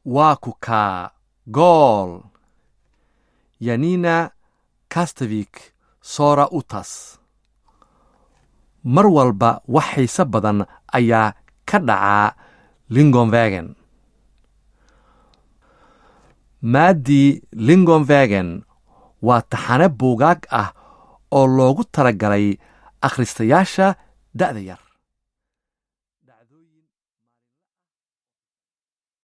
waa ku kaa gool yanina kastevik sora utas mar walba wax xiise badan ayaa ka dhacaa lingonvagen maaddii lingonvagen waa taxane buugaag ah oo loogu talagalay akhristayaasha da'da yar